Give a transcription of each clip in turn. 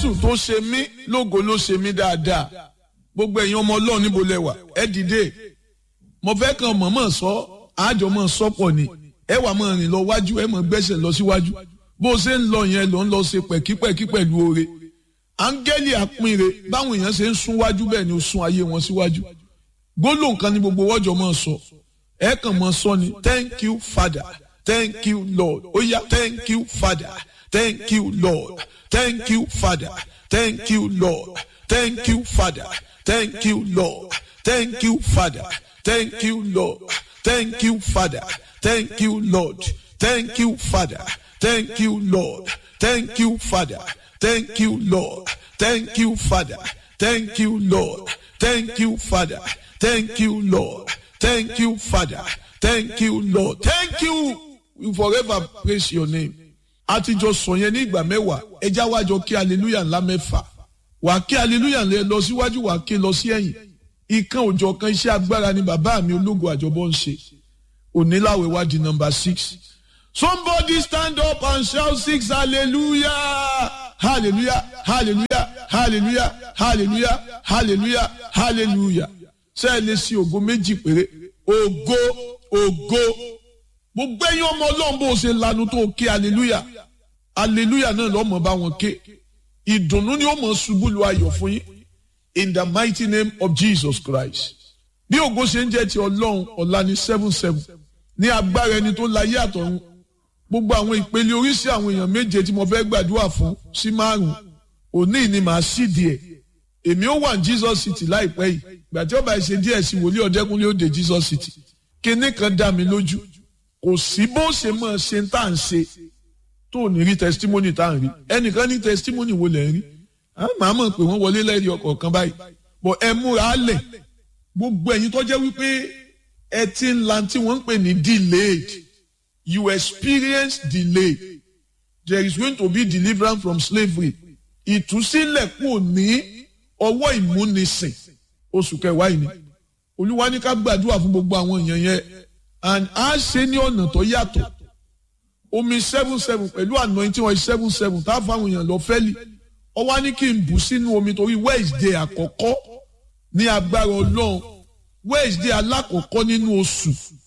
jésù tó ṣe mí lógo ló ṣe mí dáadáa gbogbo ẹ̀yin ọmọ ọlọ́run níbo lẹ wà ẹ dìde mo fẹ́ kàn mọ̀mọ́ sọ àjọ mọ̀ sọ́pọ̀ ni ẹ wà mọ̀ rìn lọ wájú ẹ mọ̀ gbẹ́sẹ̀ lọ síwájú bó o ṣe ń lọ yẹn ló ń lọ ṣe pẹ̀kípẹ̀kí pẹ̀lú oore áńgẹ́lì àpínre báwọn èèyàn ṣe ń sún wájú bẹ́ẹ̀ ni ó sún ayé wọn síwájú gbólóhùn kan ní gbogbo wọ́jọ́ mọ̀ sọ ẹ kàn mọ̀ sọ ni thank you father thank you lord ó yá thank you father thank you lord thank you father thank you lord thank you father thank you lord thank you father thank you lord thank you father thank you lord thank you father thank you lord thank you father thank you lord thank you father thank you lord thank you father thank you lord thank you father thank you lord thank you we forever praise your name àtijọ́ sọ yẹn ní ìgbà mẹ́wàá ẹja wájọ kí hallelujah ńlá mẹ́fà wà kí hallelujah lẹ lọ síwájú wà kí lọ sí ẹ̀yìn ìkan òjọ̀ kan iṣẹ́ agbára ni bàbá mi ológun àjọbọ ń ṣe oníláwẹ̀ wá di number six somebody stand up and shout six hallelujah hallelujah hallelujah hallelujah hallelujah hallelujah hallelujah ṣé ẹ lè ṣe ògo méjì péré ògo ògo gbogbo ẹ̀yin ọmọ ọlọ́run bó ṣe lanu tó ké hallelujah hallelujah náà lọ́mọ bá wọn ké ìdùnnú ni ó mọ̀ ṣubú lu ayọ̀ fún yín in the mighty name of Jesus Christ bí ògo ṣe ń jẹ́ ti ọlọ́run ọ̀la ní seven seven ní agbára ẹni tó láyé àtọ̀run gbogbo àwọn ìpele oríṣi àwọn èèyàn méje tí mo fẹ́ gbàdúrà fún sí márùn òní ni màá sì díẹ̀ èmi ó wà ní Jesus City láìpẹ́ yìí gbàtí ọba ìṣe díẹ̀ sí wòlíì ọ̀dẹ́kúnlé ó dé Jesus City kíní kan dá mi lójú kò sí bó ṣe mọ̀ ṣe ń tà ń ṣe tó ní rí testimony tá à ń rí ẹnìkan ní testimony wo lẹ̀ ń rí màá mọ̀ pé wọ́n wọlé lẹ́rìí ọkọ̀ kan báyìí bọ̀ ẹ múra lẹ̀ gbogbo ẹ̀yin tó jẹ́ wípé ẹ ti ń la tí wọ́n ń pè ní delayed you experience delay there is going to be deliverance from slavery ìtúsílẹ̀ kò ní ọwọ́ ìmúnisìn oṣù kẹwàá yìí ni olúwa ní ká gbàdúrà fún gbogbo àwọn èèyàn yẹn and a ṣe ní ọ̀nà tó yàtọ̀ omi seven seven pẹ̀lú anointing oil seven seven tá a fáwọn èèyàn lọ fẹ́lì ọwọ́ ní kí n bù sínú omi torí wednesday àkọ́kọ́ ní agbára ọlọ́run wednesday alákọ̀ọ́kọ́ nínú oṣù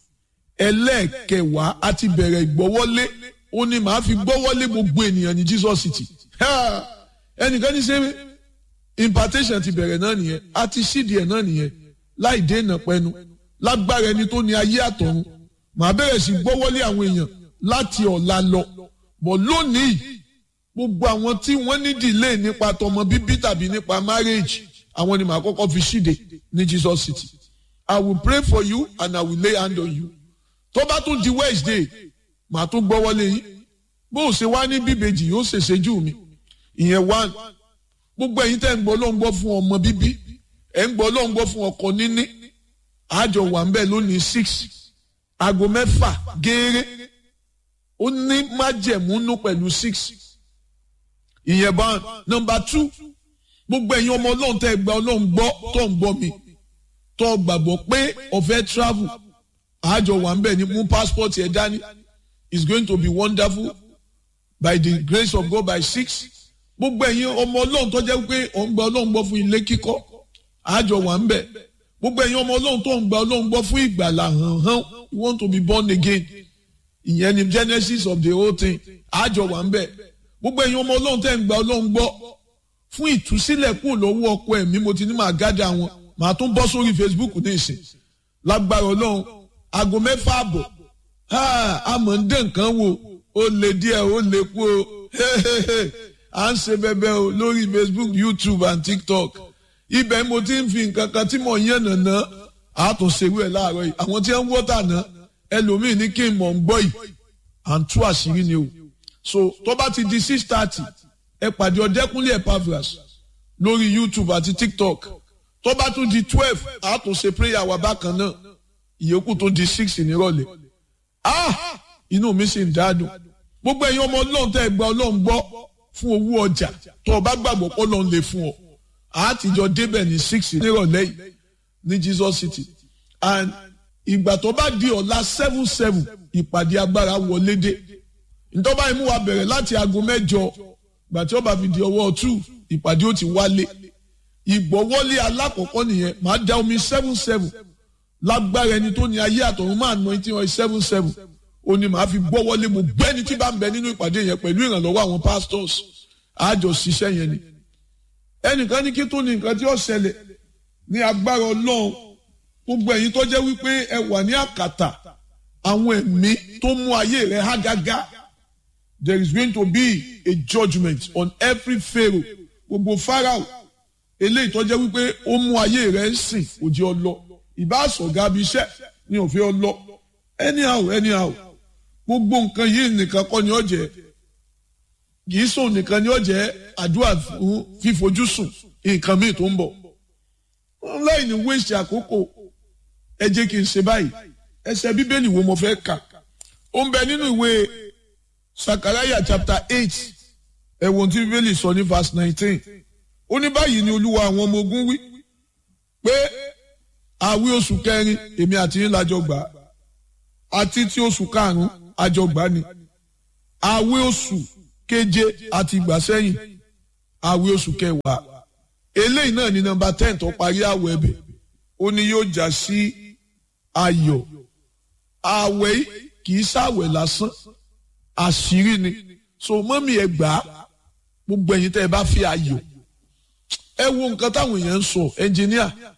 ẹlẹ́ẹ̀kẹwàá a ti bẹ̀rẹ̀ ìgbọ́wọ́lé ó ní màá fi gbọ́wọ́lé gbogbo ènìyàn ní jesus city ẹnìkan ní sẹ́mi impartation ti bẹ̀rẹ̀ náà nìyẹn a ti ṣídìí ẹ̀ náà nìyẹn láì dènà pẹ́nu lágbára ẹni tó ní ayé àtọ̀run màá bẹ̀rẹ̀ sí gbọ́wọ́lé àwọn èèyàn láti ọ̀la lọ bọ̀ lónìí gbogbo àwọn tí wọ́n ní delay nípa tọmọ bíbí tàbí nípa marriage àwọn ni màá kọ́kọ́ fi ṣíde ní Jesus City I will pray for you and I will lay hand on you tó bá tún di Wednesday màá tún gbọ́wọ́lé yín bó o ṣe wá ní bíbejì yóò ṣèṣe jù mí ìyẹn one gbogbo ẹ̀yin tẹ́ ń gbọ́ ló ń gbọ́ fún ọmọ bíbí ẹ̀ ń gbọ́ ló ń gbọ́ fún ọkọ níní àjọ wà ń bẹ̀ lónìí six aago mẹ́fà gééré ó ní májẹ̀múnú pẹ̀lú six ìyẹn bá nọ́mbà two gbogbo ẹ̀yin ọmọ ọlọ́run tẹ́ gba ọlọ́run gbọ́ tó ń gbọ́ mi tó gbàgbọ́ pé ọ̀fẹ́ travel àjọ wà ń bẹ̀ ní mú passport ẹ̀ dání it's going to be wonderful by the grace of God by six gbogbo ẹ̀yin ọmọ ọlọ́run tó jẹ́ pé ọ̀ ń gba ọlọ́run gbọ́ fún ilé kíkọ́ àjọ wà ń bẹ̀ gbogbo ẹ̀yin ọmọ ọlọ́run tó ń gba ọlọ́run gbọ́ fún ìgbàlà hàn hàn you want to be born again ìyẹn ni genesis of the whole thing àjọ wà ń bẹ̀ gbogbo ẹ̀yin ọmọ ọlọ́run tẹ́ ń gba ọlọ́run gbọ́ fún ìtúsílẹ̀ kúrò lọ́wọ́ ọkọ ẹ̀mí mo ti ní màá gádà wọn màá tún bọ́ sórí facebook ní ìsìn lágbára ọlọ́run aago mẹ́fà àbọ̀ àmọ́ ń dé nǹkan wò ó lè díẹ̀ ó lè kú o à ń ṣe bẹbẹ o lórí facebook youtube and tiktok ibẹ̀ mo ti ń fi nǹkan kan tí mò ń yàn nàná àtúnṣerú ẹ̀ láàárọ̀ yìí àwọn tí wọ́n ń wọ́tà náà ẹlòmíì ní kí n mọ̀ ń gbọ́ yìí à ń tú àṣírí ni o so tó bá ti di six thirty ẹ pàdé ọ̀dẹ́kúnlé Epaphras lórí youtube àti tiktok tó bá tún di twelve àtúnṣe prayer wa bákan náà ìyókù tó di six nírọ̀lẹ́ ah inú mi sì ń dádùn gbogbo ẹ̀yin ọmọ ọlọ́run tẹ́ ẹ gba ọlọ́run gbọ́ fún owó ọjà tó o bá gbàgbọ́ pé ọlọ́run lè fún ọ àtijọ́ débẹ̀ ní six nírọ̀lẹ́ yìí ní Jesus City and ìgbà tó bá di ọ̀la seven seven ìpàdé agbára wọlé dé ntọ́ba imú wa bẹ̀rẹ̀ láti aago mẹ́jọ gbà tí ó bá fi di ọwọ́ two ìpàdé ó ti wálé ìgbọ́wọ́lé alákọ̀ọ́kọ́ nìyẹn màá da omi seven seven lágbára ẹni tó ní ayé àtọ̀run máa ná etí wọn seven seven ó ní màá fi gbọ́wọ́lé mo gbẹ́ni tí bá ń bẹ nínú ìpàdé yẹn pẹ̀lú ìrànlọ́wọ́ àwọn pastors àjọ ṣiṣẹ́ yẹn ni ẹnìkan ní kí tó ní nǹkan tí ó ṣẹlẹ̀ ní agbára ọlọ́run gbogbo ẹ̀yin tó jẹ́ wípé ẹ wà ní àkàtà àwọn ẹ̀mí tó mú ayé rẹ̀ há gágá there is going to be a judgement on every pharaoh gbogbo pharaoh eléyìí tó jẹ́ wípé ó mú ayé rẹ̀ ń sìn kò jẹ́ ọ lọ ìbá sọ̀gá bí iṣẹ́ ni òfin ọ lọ anyhow anyhow gbogbo nǹkan yìí nìkan kọ́ ni ó jẹ́ kì í sùn nìkan ni ó jẹ́ àdúrà fún fífojú sùn nǹkan míì tó ń bọ̀ láì ní wéṣì àkókò ẹ jẹ́ kí n ṣe báyìí ẹsẹ̀ bíbélì wo mo fẹ́ kà ó ń bẹ nínú ìwé sakaraya chapter eight ẹ̀wọ̀n tí bíbélì sọ ní verse nineteen ó ní báyìí ni olúwa àwọn ọmọ ogun wí pé àwí oṣù kẹrin èmi àti yín lájọ gbà àti tí oṣù karùn-ún àjọ gbà ni àwí oṣù keje àti ìgbà sẹ́yìn àwí oṣù kẹwàá eléyìí náà ní nọ́mbà ten tó parí àwẹ̀ ẹ̀bẹ̀ ó ní yóò já sí ayọ̀ àwẹ̀ kì í ṣàwẹ̀ lásán àṣírí ni so mọ́mí ẹ gbà á gbogbo ẹ̀yin tẹ́ ẹ bá fi ayọ̀ ẹ wo nǹkan táwọn èèyàn ń sọ ẹnjìníà